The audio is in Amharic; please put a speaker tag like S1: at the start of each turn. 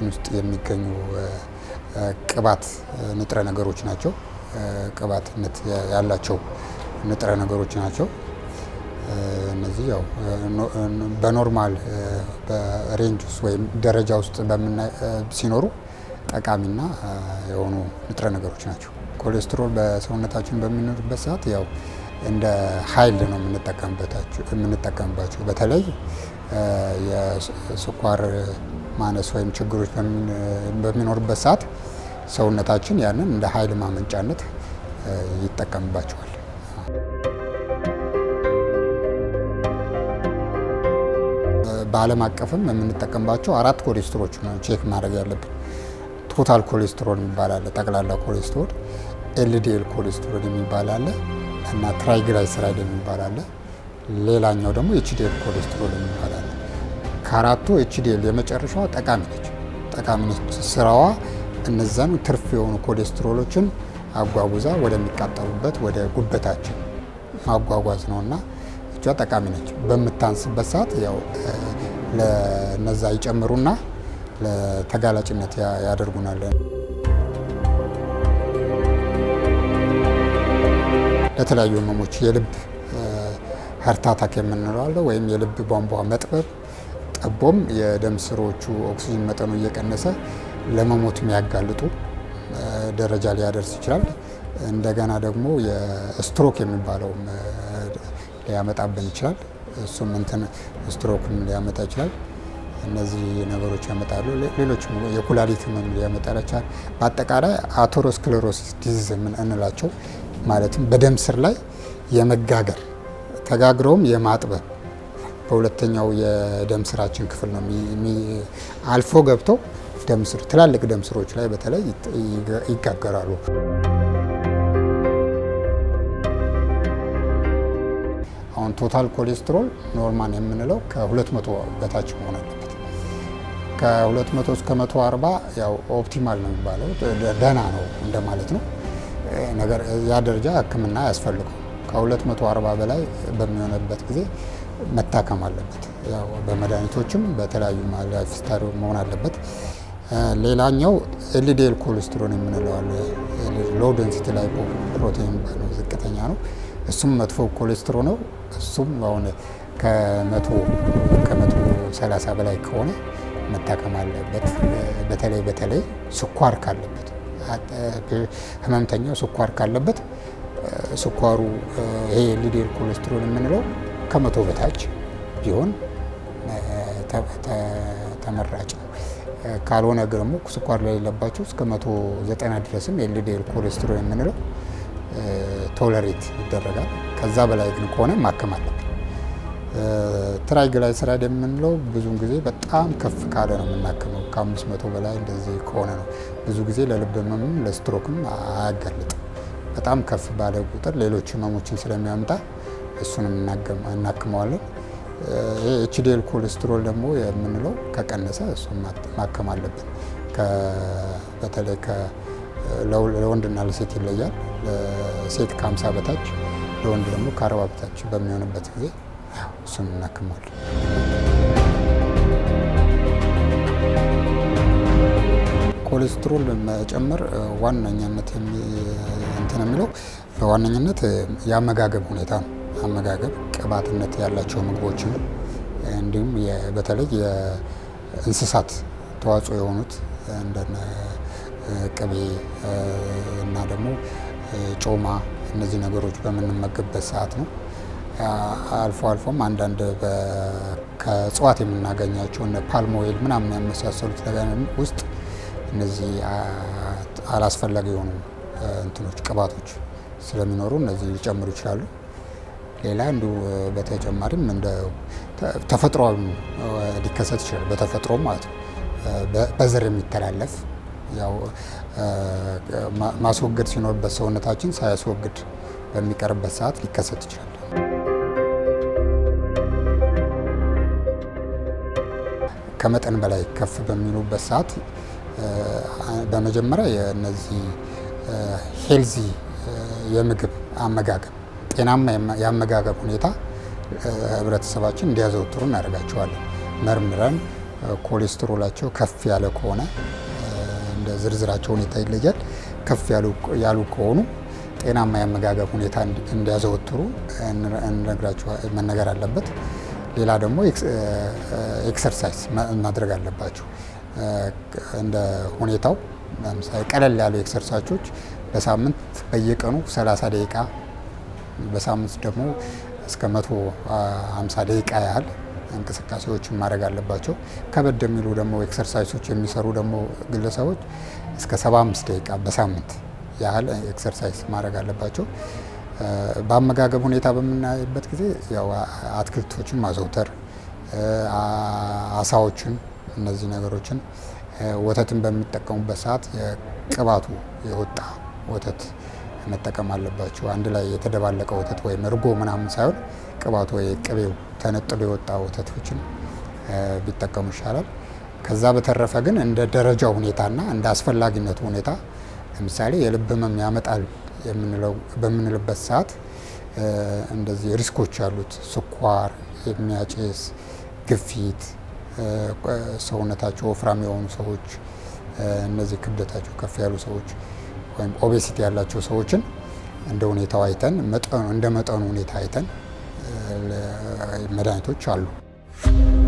S1: ውስጥ የሚገኙ ቅባት ንጥረ ነገሮች ናቸው። ቅባትነት ያላቸው ንጥረ ነገሮች ናቸው። እነዚህ ያው በኖርማል በሬንጅ ውስጥ ወይም ደረጃ ውስጥ ሲኖሩ ጠቃሚና የሆኑ ንጥረ ነገሮች ናቸው። ኮሌስትሮል በሰውነታችን በሚኖርበት ሰዓት ያው እንደ ኃይል ነው የምንጠቀምባቸው። በተለይ የስኳር ማነስ ወይም ችግሮች በሚኖርበት ሰዓት ሰውነታችን ያንን እንደ ኃይል ማመንጫነት ይጠቀምባቸዋል። በዓለም አቀፍም የምንጠቀምባቸው አራት ኮሌስትሮች ነው ቼክ ማድረግ ያለብን። ቶታል ኮሌስትሮል የሚባል አለ፣ ጠቅላላ ኮሌስትሮል፣ ኤልዲኤል ኮሌስትሮል የሚባል አለ እና ትራይግላይሰራይድ የሚባል አለ። ሌላኛው ደግሞ ኤችዲኤል ኮሌስትሮል የሚባል አለ። ከአራቱ ኤችዲኤል የመጨረሻዋ ጠቃሚ ነች። ጠቃሚ ነች ስራዋ እነዛን ትርፍ የሆኑ ኮሌስትሮሎችን አጓጉዛ ወደሚቃጠሉበት ወደ ጉበታችን ማጓጓዝ ነው እና እጇ ጠቃሚ ነች። በምታንስበት ሰዓት ያው ለነዛ ይጨምሩና ለተጋላጭነት ያደርጉናል። ለተለያዩ ህመሞች የልብ ሀርት አታክ የምንለው አለ ወይም የልብ ቧንቧ መጥበብ ጠቦም የደም ስሮቹ ኦክሲጅን መጠኑ እየቀነሰ ለመሞት የሚያጋልጡ ደረጃ ሊያደርስ ይችላል። እንደገና ደግሞ የስትሮክ የሚባለውም ሊያመጣብን ይችላል። እሱም እንትን ስትሮክም ሊያመጣ ይችላል። እነዚህ ነገሮች ያመጣሉ። ሌሎችም የኩላሊት ህመም ሊያመጣ ይችላል። በአጠቃላይ አተሮስክሌሮሲስ ዲዚዝ እንላቸው ማለትም በደም ስር ላይ የመጋገር ተጋግረውም የማጥበብ በሁለተኛው የደም ስራችን ክፍል ነው አልፎ ገብተው ደም ስር ትላልቅ ደም ስሮች ላይ በተለይ ይጋገራሉ። አሁን ቶታል ኮሌስትሮል ኖርማል የምንለው ከ200 በታች መሆን አለበት። ከ200 እስከ 140 ያው ኦፕቲማል ነው የሚባለው ደህና ነው እንደማለት ነው። ነገር ያ ደረጃ ሕክምና ያስፈልገው ከ240 በላይ በሚሆንበት ጊዜ መታከም አለበት። ያው በመድኃኒቶችም በተለያዩ ላይፍ ስታይል መሆን አለበት። ሌላኛው ኤልዲኤል ኮሌስትሮል የምንለው አለ። ሎው ዴንሲቲ ላይ ፕሮቲን የሚባለው ዝቅተኛ ነው። እሱም መጥፎ ኮሌስትሮል ነው። እሱም አሁን ከመቶ ከመቶ ሰላሳ በላይ ከሆነ መታከም አለበት። በተለይ በተለይ ስኳር ካለበት ህመምተኛው ስኳር ካለበት ስኳሩ ይሄ ኤልዲኤል ኮሌስትሮል የምንለው ከመቶ በታች ቢሆን ተመራጭ ነው። ካልሆነ ደግሞ ስኳር ለሌለባቸው እስከ መቶ ዘጠና ድረስም ኤልዲኤል ኮሌስትሮል የምንለው ቶለሬት ይደረጋል። ከዛ በላይ ግን ከሆነ ማከም አለብን። ትራይግላይሰራይድ የምንለው ብዙውን ጊዜ በጣም ከፍ ካለ ነው የምናክመው። ከአምስት መቶ በላይ እንደዚህ ከሆነ ነው ብዙ ጊዜ ለልብ ህመምም ለስትሮክም አያጋልጥም። በጣም ከፍ ባለ ቁጥር ሌሎች ህመሞችን ስለሚያመጣ እሱንም እናክመዋለን። ይህ ኤችዲኤል ኮሌስትሮል ደግሞ የምንለው ከቀነሰ እሱን ማከም አለብን። በተለይ ለወንድና ለሴት ይለያል። ለሴት ከሀምሳ በታች ለወንድ ደግሞ ከአርባ በታች በሚሆንበት ጊዜ እሱን እናክመዋለን። ኮሌስትሮል መጨመር ዋነኛነት እንትን የሚለው በዋነኝነት የአመጋገብ ሁኔታ ነው። አመጋገብ ቅባትነት ያላቸው ምግቦችን እንዲሁም በተለይ የእንስሳት ተዋጽኦ የሆኑት እንደነ ቅቤ እና ደግሞ ጮማ እነዚህ ነገሮች በምንመገብበት ሰዓት ነው። አልፎ አልፎም አንዳንድ ከእጽዋት የምናገኛቸው እነ ፓልም ኦይል ምናምን ያመሳሰሉት ነገር ውስጥ እነዚህ አላስፈላጊ የሆኑ እንትኖች ቅባቶች ስለሚኖሩ እነዚህ ሊጨምሩ ይችላሉ። ሌላ እንዱ በተጨማሪም እንደ ተፈጥሯዊ ሊከሰት ይችላል። በተፈጥሮ ማለት ነው። በዘር የሚተላለፍ ያው ማስወገድ ሲኖርበት ሰውነታችን ሳያስወግድ በሚቀርበት ሰዓት ሊከሰት ይችላል። ከመጠን በላይ ከፍ በሚሉበት ሰዓት በመጀመሪያ የእነዚህ ሄልዚ የምግብ አመጋገብ ጤናማ የአመጋገብ ሁኔታ ህብረተሰባችን እንዲያዘወትሩ እናደርጋቸዋለን። መርምረን ኮሌስትሮላቸው ከፍ ያለ ከሆነ እንደ ዝርዝራቸው ሁኔታ ይለያል። ከፍ ያሉ ከሆኑ ጤናማ የአመጋገብ ሁኔታ እንዲያዘወትሩ እንነግራቸው መነገር አለበት። ሌላ ደግሞ ኤክሰርሳይዝ ማድረግ አለባቸው እንደ ሁኔታው። ለምሳሌ ቀለል ያሉ ኤክሰርሳይዞች በሳምንት በየቀኑ 30 ደቂቃ በሳምንት ደግሞ እስከ 150 ደቂቃ ያህል እንቅስቃሴዎችን ማድረግ አለባቸው። ከበድ የሚሉ ደግሞ ኤክሰርሳይሶች የሚሰሩ ደግሞ ግለሰቦች እስከ 75 ደቂቃ በሳምንት ያህል ኤክሰርሳይዝ ማድረግ አለባቸው። በአመጋገብ ሁኔታ በምናይበት ጊዜ ያው አትክልቶችን ማዘውተር፣ አሳዎችን፣ እነዚህ ነገሮችን ወተትን በሚጠቀሙበት ሰዓት የቅባቱ የወጣ ወተት መጠቀም አለባቸው። አንድ ላይ የተደባለቀ ወተት ወይም እርጎ ምናምን ሳይሆን ቅባቱ ወይ ቅቤው ተነጥሎ የወጣ ወተቶችን ቢጠቀሙ ይሻላል። ከዛ በተረፈ ግን እንደ ደረጃው ሁኔታና እንደ አስፈላጊነቱ ሁኔታ ለምሳሌ የልብ ህመም ያመጣል በምንልበት ሰዓት እንደዚህ ሪስኮች ያሉት ስኳር የሚያጭስ፣ ግፊት፣ ሰውነታቸው ወፍራም የሆኑ ሰዎች፣ እነዚህ ክብደታቸው ከፍ ያሉ ሰዎች ወይም ኦቤሲቲ ያላቸው ሰዎችን እንደ ሁኔታው አይተን እንደ መጠኑ ሁኔታ አይተን መድኃኒቶች አሉ።